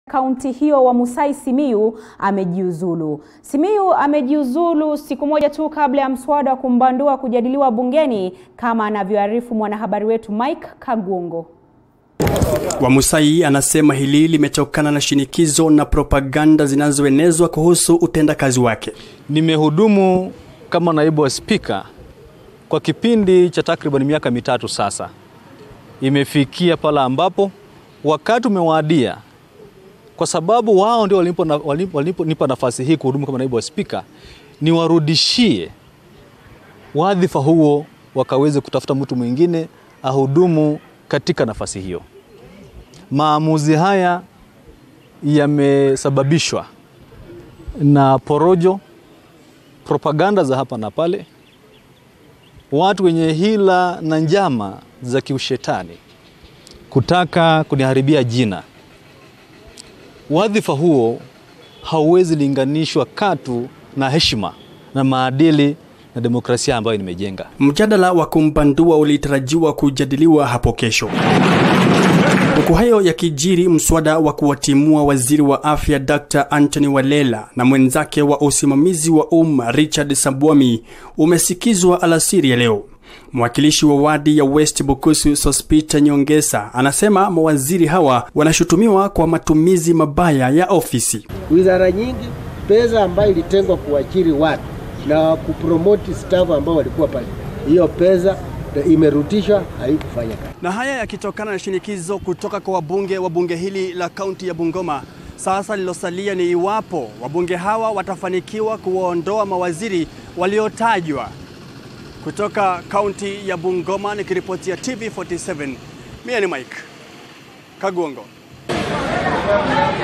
kaunti hiyo wa Musai Simiyu amejiuzulu. Simiyu amejiuzulu siku moja tu kabla ya mswada wa kumbandua kujadiliwa bungeni kama anavyoarifu mwanahabari wetu Mike Kagongo. Wamusai anasema hili limetokana na shinikizo na propaganda zinazoenezwa kuhusu utendakazi wake. Nimehudumu kama naibu wa spika kwa kipindi cha takriban miaka mitatu sasa. Imefikia pala ambapo wakati umewadia, kwa sababu wao ndio waliponipa walipo, walipo nafasi hii kuhudumu kama naibu wa spika, niwarudishie wadhifa huo, wakaweze kutafuta mtu mwingine ahudumu katika nafasi hiyo. Maamuzi haya yamesababishwa na porojo, propaganda za hapa na pale, watu wenye hila na njama za kiushetani kutaka kuniharibia jina. Wadhifa huo hauwezi linganishwa katu na heshima na maadili na demokrasia ambayo nimejenga. Mjadala wa kumbandua ulitarajiwa kujadiliwa hapo kesho. Huku hayo yakijiri, mswada wa kuwatimua waziri wa afya Dr. Anthony Walela na mwenzake wa usimamizi wa umma Richard Sabwami umesikizwa alasiri ya leo. Mwakilishi wa wadi ya West Bukusu Sospita Nyongesa anasema mawaziri hawa wanashutumiwa kwa matumizi mabaya ya ofisi. Wizara nyingi, pesa ambayo ilitengwa kuajiri watu na kupromoti staff ambao walikuwa pale, hiyo pesa imerudishwa, haikufanya kazi. Na haya yakitokana na shinikizo kutoka kwa wabunge wa bunge hili la kaunti ya Bungoma. Sasa lilosalia ni iwapo wabunge hawa watafanikiwa kuwaondoa mawaziri waliotajwa. Kutoka kaunti ya Bungoma nikiripotia TV47, mimi ni Mike Kagongo.